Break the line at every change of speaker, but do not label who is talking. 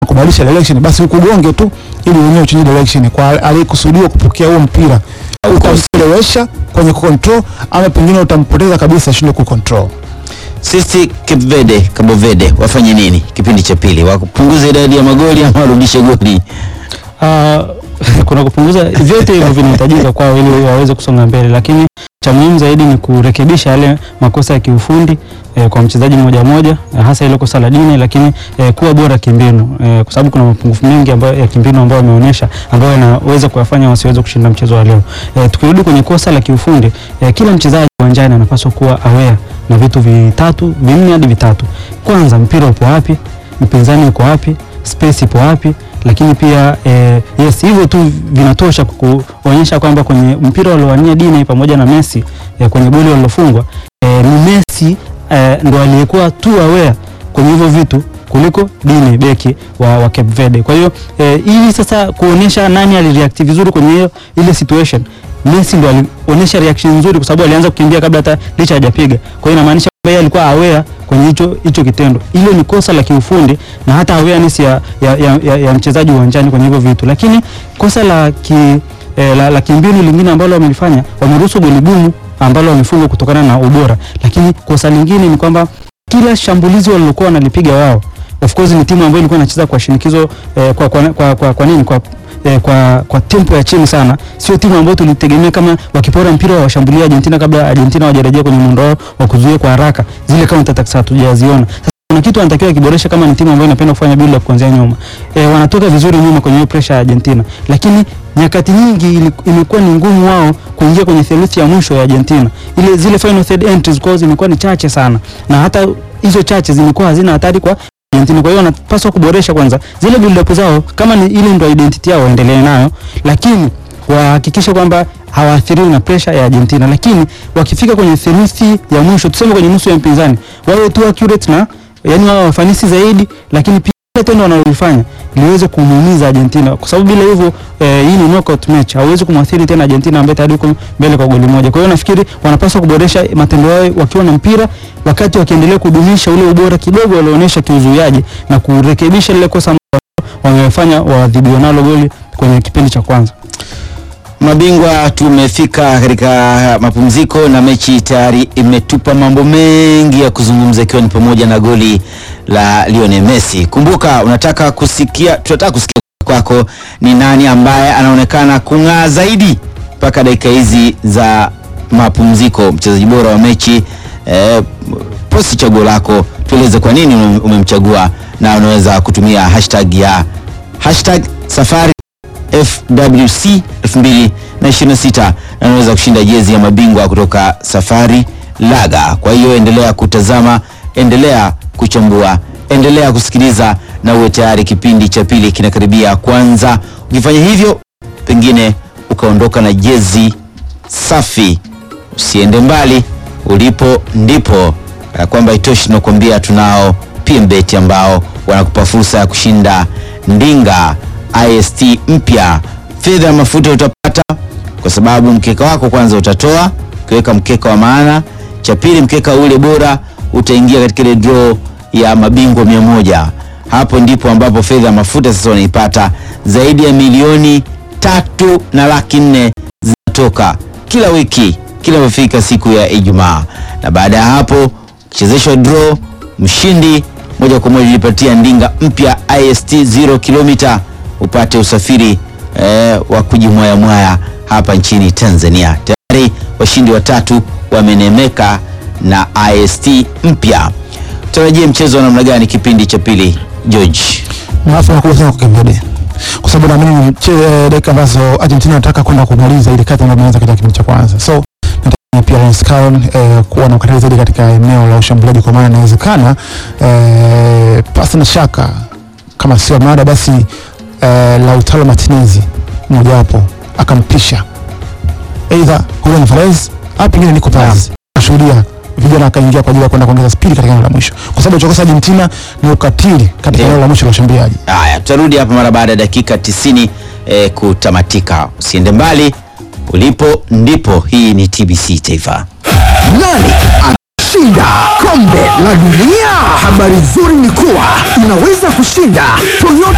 kubadilisha direction, basi ukugonge tu ili wenyewe uchunye direction kwa aliyekusudiwa kupokea huo mpira, utamchelewesha kwenye kucontrol ama pengine utampoteza kabisa, ashindwe kucontrol.
Sisi Cape Verde, Cabo Verde wafanye nini kipindi cha pili? Wapunguze idadi ya magoli ama warudishe goli?
Ah, kuna kupunguza vyote hivyo vinahitajika kwao ili waweze kusonga mbele, lakini cha muhimu zaidi ni kurekebisha yale makosa ya kiufundi eh, kwa mchezaji mmoja mmoja eh, hasa ile kosa la Dine, lakini eh, kuwa bora kimbinu eh, kwa sababu kuna mapungufu mengi ambayo ya kimbinu ambayo wameonyesha ambayo yanaweza kuwafanya wasiweze kushinda mchezo wa leo. Eh, tukirudi kwenye kosa la kiufundi eh, kila mchezaji uwanjani anapaswa kuwa aware na vitu vitatu vinne hadi vitatu. Kwanza, mpira upo wapi, mpinzani uko wapi, space ipo wapi lakini pia eh, yes hivyo tu vinatosha kuonyesha kwamba kwenye mpira waliowania Dine pamoja na Messi eh, kwenye goli walilofungwa eh, ni Messi eh, ndo aliyekuwa tu aware kwenye hivyo vitu kuliko Dine beki wa, wa Cape Verde. Kwa hiyo eh, ili sasa kuonyesha nani alireact vizuri kwenye hiyo ile situation, Messi ndo alionyesha reaction nzuri kwa sababu alianza kukimbia kabla hata licha hajapiga. Kwa hiyo inamaanisha kwamba yeye alikuwa aware kwenye hicho hicho kitendo. Hilo ni kosa la kiufundi na hata awareness ya, ya, ya, ya, ya mchezaji uwanjani kwenye hivyo vitu, lakini kosa la ki, eh, la, la kimbinu lingine ambalo wamelifanya, wameruhusu goli gumu ambalo wamefungwa kutokana na ubora, lakini kosa lingine ni kwamba kila shambulizi walilokuwa wanalipiga wao, of course ni timu ambayo ilikuwa inacheza kwa shinikizo eh, kwa, kwa, kwa, kwa, kwa nini kwa eh, kwa, kwa tempo ya chini sana. Sio timu ambayo tulitegemea kama wakipora mpira wa washambulia Argentina kabla Argentina hawajarejea kwenye muundo wao wa kuzuia kwa haraka, zile counter attacks hatujaziona. Sasa kuna kitu wanatakiwa kiboresha kama ni timu ambayo inapenda kufanya build up kuanzia nyuma. Eh, wanatoka vizuri nyuma kwenye hiyo pressure ya Argentina, lakini nyakati nyingi ili- imekuwa ni ngumu wao kuingia kwenye theluthi ya mwisho ya Argentina. Ile zile final third entries kwao zimekuwa ni chache sana, na hata hizo chache zimekuwa hazina hatari kwa Argentina. Kwa hiyo wanapaswa kuboresha kwanza zile build up zao, kama ni ile ndio identity yao waendelee nayo, lakini wahakikishe kwamba hawaathiriwi na pressure ya Argentina, lakini wakifika kwenye theluthi ya mwisho, tuseme kwenye nusu ya mpinzani, wawe tu accurate na yani wawe wafanisi zaidi, lakini pia ile tendo wanalolifanya liweze kumuumiza Argentina, kwa sababu bila hivyo eh, hii ni knockout match, hauwezi kumwathiri tena Argentina ambaye tayari yuko mbele kwa goli moja. Kwa hiyo nafikiri wanapaswa kuboresha matendo yao wakiwa na mpira, wakati wakiendelea kudumisha ule ubora kidogo walioonyesha kiuzuiaji na kurekebisha lile kosa ambalo wamefanya waadhibiwa nalo goli kwenye kipindi cha kwanza.
Mabingwa, tumefika katika mapumziko na mechi tayari imetupa mambo mengi ya kuzungumza, ikiwa ni pamoja na goli la Lionel Messi. Kumbuka, unataka kusikia, tunataka kusikia kwako ni nani ambaye anaonekana kung'aa zaidi mpaka dakika hizi za mapumziko, mchezaji bora wa mechi eh, posti chaguo lako, tueleze kwa nini ume- umemchagua, na unaweza kutumia hashtag ya hashtag safari FWC 2026 na unaweza kushinda jezi ya mabingwa kutoka Safari Laga. Kwa hiyo endelea kutazama, endelea kuchambua, endelea kusikiliza na uwe tayari, kipindi cha pili kinakaribia kwanza. Ukifanya hivyo, pengine ukaondoka na jezi safi. Usiende mbali, ulipo ndipo. Kana kwamba itoshi, tunakuambia tunao PMBet ambao wanakupa fursa ya kushinda ndinga ist mpya. Fedha ya mafuta utapata kwa sababu mkeka wako kwanza utatoa ukiweka mkeka wa maana. Cha pili, mkeka ule bora utaingia katika ile draw ya mabingwa mia moja. Hapo ndipo ambapo fedha ya mafuta sasa wanaipata zaidi ya milioni tatu na laki nne zinatoka kila wiki kila inapofika siku ya Ijumaa, na baada ya hapo kuchezeshwa draw, mshindi moja kwa moja ujipatia ndinga mpya ist 0 kilomita upate usafiri eh, wa kujimwayamwaya hapa nchini Tanzania. Tayari washindi watatu wamenemeka na ist mpya. Tarajie mchezo wa namna gani kipindi cha pili, George?
na afu nakubwa sana kwa Kembede kwa sababu naamini ni mche- eh, dakika ambazo Argentina nataka kwenda kumaliza ile kati ambayo imeanza katika kipindi cha kwanza, so nategemea pia Lance Caron eh, kuwa na ukatili zaidi katika eneo la ushambuliaji, kwa maana inawezekana eh, pasi na shaka kama sio mada basi eh, Lautaro Martinez mojawapo akampisha aidha Julian Alvarez au pengine Nico Paz ashuhudia vijana akaingia kwa ajili ya kwenda kuongeza spidi katika eneo la mwisho, kwa sababu chokosa Argentina ni ukatili katika
Ndio.
eneo la mwisho la ushambuliaji.
Haya, tutarudi hapa mara baada ya dakika 90 eh, kutamatika. Usiende mbali, ulipo ndipo. Hii ni TBC Taifa.
Nani atashinda kombe la dunia? Habari nzuri ni kuwa unaweza kushinda Toyota